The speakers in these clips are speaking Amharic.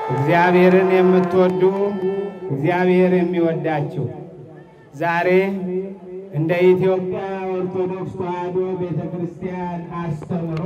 እግዚአብሔርን የምትወዱ እግዚአብሔር የሚወዳችሁ ዛሬ እንደ ኢትዮጵያ ኦርቶዶክስ ተዋሕዶ ቤተ ክርስቲያን አስተምሮ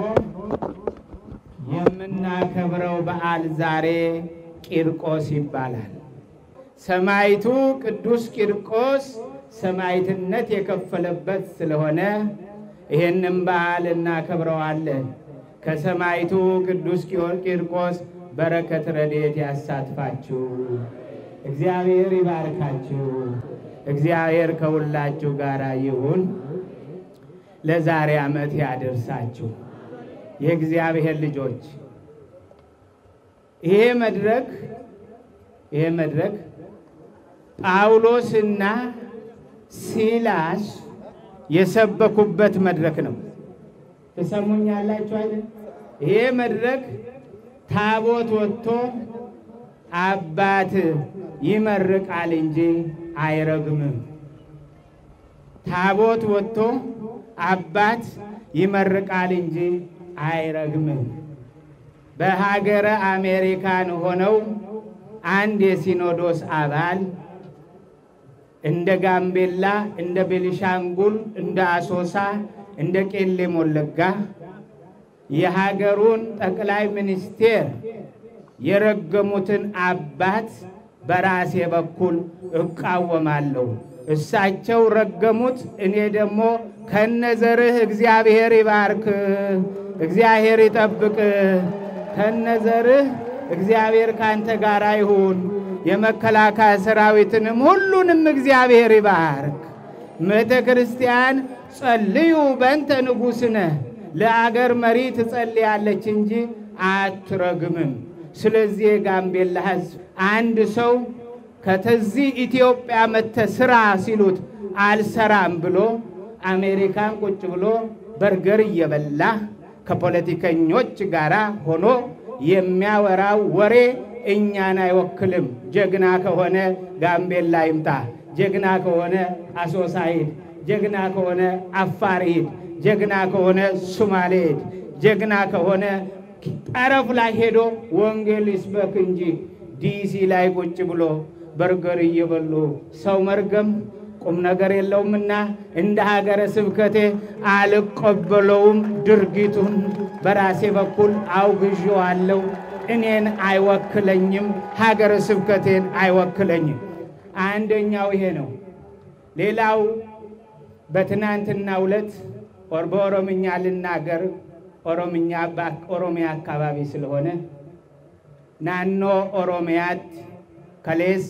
የምናከብረው በዓል ዛሬ ቂርቆስ ይባላል። ሰማዕቱ ቅዱስ ቂርቆስ ሰማዕትነት የከፈለበት ስለሆነ ይህንም በዓል እናከብረዋለን። ከሰማዕቱ ቅዱስ ቂርቆስ በረከት ረድኤት ያሳትፋችሁ። እግዚአብሔር ይባርካችሁ። እግዚአብሔር ከሁላችሁ ጋር ይሁን። ለዛሬ ዓመት ያደርሳችሁ የእግዚአብሔር ልጆች። ይሄ መድረክ ይሄ መድረክ ጳውሎስና ሲላስ የሰበኩበት መድረክ ነው። ትሰሙኛላችሁ አይደል? ይሄ መድረክ ታቦት ወጥቶ አባት ይመርቃል እንጂ አይረግምም። ታቦት ወጥቶ አባት ይመርቃል እንጂ አይረግምም። በሀገረ አሜሪካን ሆነው አንድ የሲኖዶስ አባል እንደ ጋምቤላ፣ እንደ ቤኒሻንጉል፣ እንደ አሶሳ፣ እንደ ቄለም ወለጋ የሀገሩን ጠቅላይ ሚኒስቴር የረገሙትን አባት በራሴ በኩል እቃወማለሁ። እሳቸው ረገሙት፣ እኔ ደግሞ ከነዘርህ እግዚአብሔር ይባርክ፣ እግዚአብሔር ይጠብቅ፣ ከነዘርህ እግዚአብሔር ካንተ ጋር ይሁን፣ የመከላከያ ሰራዊትንም ሁሉንም እግዚአብሔር ይባርክ። ቤተ ክርስቲያን ጸልዩ በእንተ ንጉሥነ ለአገር መሪ ትጸልያለች እንጂ አትረግምም። ስለዚህ የጋምቤላ ሕዝብ አንድ ሰው ከተዚህ ኢትዮጵያ መተ ስራ ሲሉት አልሰራም ብሎ አሜሪካን ቁጭ ብሎ በርገር እየበላ ከፖለቲከኞች ጋር ሆኖ የሚያወራው ወሬ እኛን አይወክልም። ጀግና ከሆነ ጋምቤላ ይምጣ፣ ጀግና ከሆነ አሶሳ ሂድ፣ ጀግና ከሆነ አፋር ሂድ፣ ጀግና ከሆነ ሱማሌ ሂድ፣ ጀግና ከሆነ ጠረፍ ላይ ሄዶ ወንጌል ይስበክ እንጂ ዲሲ ላይ ቁጭ ብሎ በርገር እየበሉ ሰው መርገም ቁም ነገር የለውምና እንደ ሀገረ ስብከቴ አልቀበለውም። ድርጊቱን በራሴ በኩል አውግዤዋለሁ። እኔን አይወክለኝም፣ ሀገረ ስብከቴን አይወክለኝም። አንደኛው ይሄ ነው። ሌላው በትናንትናው ዕለት በኦሮምኛ ልናገር ኦሮምኛ ኦሮሚያ አካባቢ ስለሆነ ናኖ ኦሮሚያት ከሌስ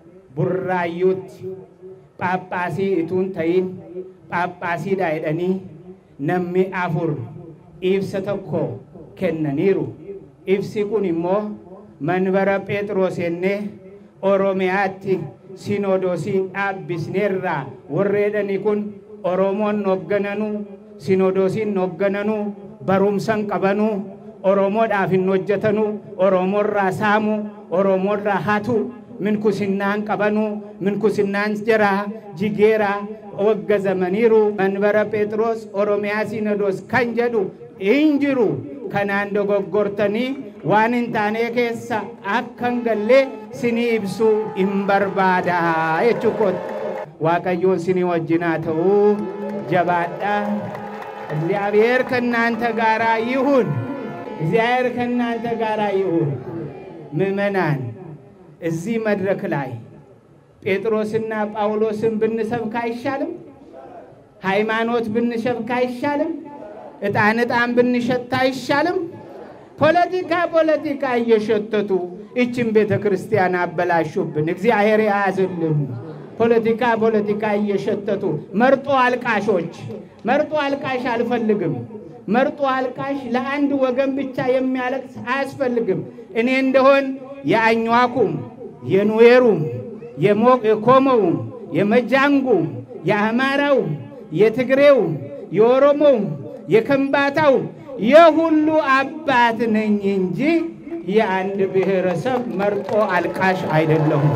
ቡራዩት ጳጳሲ እቱን ተይን ጳጳሲ ዳይደኒ ነሚ አፉር ኢብሰ ተኮ ከነኒሩ ኢብሲ ኩን ኢሞ መንበረ ጴጥሮስ የኔ ኦሮሚያቲ ሲኖዶሲ ዳብስኔራ ወሬደኒ ኩን ኦሮሞን ኖገነኑ ሲኖዶሲን ኖገነኑ barumsan qabanu oromoodhaaf hin hojjetanu oromoorraa saamu oromoorraa hatu minkusinnaan qabanu minkusinnaan jira jigeera waggazamaniiru manbara phexros oromiyaa sinodos kan jedhu hin jiru kanaan dogoggortanii waan hin taane keessa akkan gallee sinii ibsuu hin barbaada jechuu kooti waaqayyoon sinii wajjinaa ta'uu jabaadha እግዚአብሔር ከእናንተ ጋር ይሁን። እግዚአብሔር ከእናንተ ጋር ይሁን። ምዕመናን እዚህ መድረክ ላይ ጴጥሮስና ጳውሎስን ብንሰብክ አይሻልም? ሃይማኖት ብንሰብክ አይሻልም? ዕጣን ዕጣን ብንሸት አይሻልም? ፖለቲካ ፖለቲካ እየሸተቱ ይችን ቤተ ክርስቲያን አበላሹብን። እግዚአብሔር የያዝልን። ፖለቲካ ፖለቲካ እየሸተቱ መርጦ አልቃሾች መርጦ አልቃሽ አልፈልግም። መርጦ አልቃሽ ለአንድ ወገን ብቻ የሚያለቅስ አያስፈልግም። እኔ እንደሆን የአኟኩም፣ የኑዌሩም፣ የኮሞውም፣ የመጃንጉም፣ የአማራውም፣ የትግሬውም፣ የኦሮሞውም፣ የከምባታውም የሁሉ አባት ነኝ እንጂ የአንድ ብሔረሰብ መርጦ አልቃሽ አይደለሁም።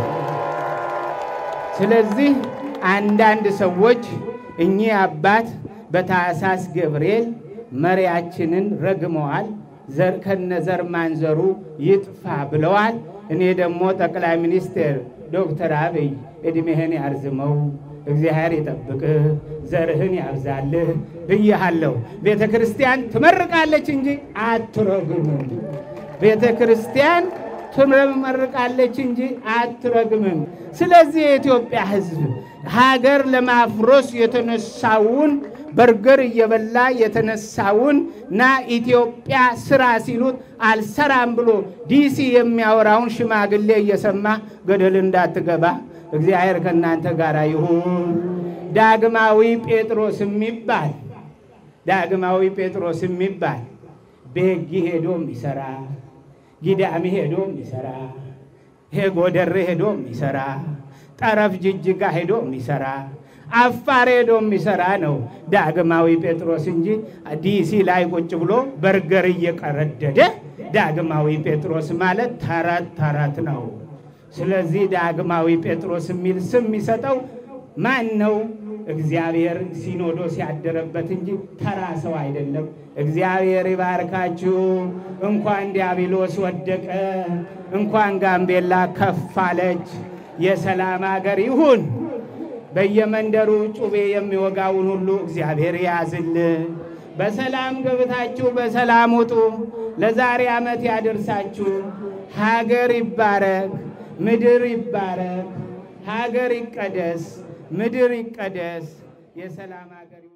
ስለዚህ አንዳንድ ሰዎች እኚህ አባት በታኅሳስ ገብርኤል መሪያችንን ረግመዋል፣ ዘር ከነዘር ማንዘሩ ይጥፋ ብለዋል። እኔ ደግሞ ጠቅላይ ሚኒስትር ዶክተር አብይ ዕድሜህን ያርዝመው እግዚአብሔር ይጠብቅህ ዘርህን ያብዛልህ ብያሃለሁ። ቤተ ክርስቲያን ትመርቃለች እንጂ አትረግምም። ቤተ ክርስቲያን ትመርቃለች እንጂ አትረግምም። ስለዚህ የኢትዮጵያ ሕዝብ ሀገር ለማፍረስ የተነሳውን በርገር እየበላ የተነሳውን ና ኢትዮጵያ ስራ ሲሉት አልሰራም ብሎ ዲሲ የሚያወራውን ሽማግሌ እየሰማ ገደል እንዳትገባ እግዚአብሔር ከእናንተ ጋር ይሁን። ዳግማዊ ጴጥሮስ የሚባል ዳግማዊ ጴጥሮስ የሚባል ቤጊ ሄዶ የሚሰራ ጊዳሚ ሄዶ የሚሰራ ጎደሬ ሄዶ የሚሰራ ጠረፍ ጅጅጋ ሄዶ የሚሰራ አፋር ሄዶ የሚሰራ ነው ዳግማዊ ጴጥሮስ እንጂ ዲሲ ላይ ቁጭ ብሎ በርገር እየቀረደደ ዳግማዊ ጴጥሮስ ማለት ተረት ተረት ነው። ስለዚህ ዳግማዊ ጴጥሮስ የሚል ስም የሚሰጠው ማን ነው? እግዚአብሔር ሲኖዶስ ያደረበት እንጂ ተራ ሰው አይደለም። እግዚአብሔር ይባርካችሁ። እንኳን ዲያብሎስ ወደቀ፣ እንኳን ጋምቤላ ከፍ አለች። የሰላም አገር ይሁን። በየመንደሩ ጩቤ የሚወጋውን ሁሉ እግዚአብሔር ያዝልን። በሰላም ገብታችሁ በሰላም ውጡ። ለዛሬ ዓመት ያደርሳችሁ። ሀገር ይባረክ፣ ምድር ይባረክ፣ ሀገር ይቀደስ፣ ምድር ይቀደስ። የሰላም ሀገር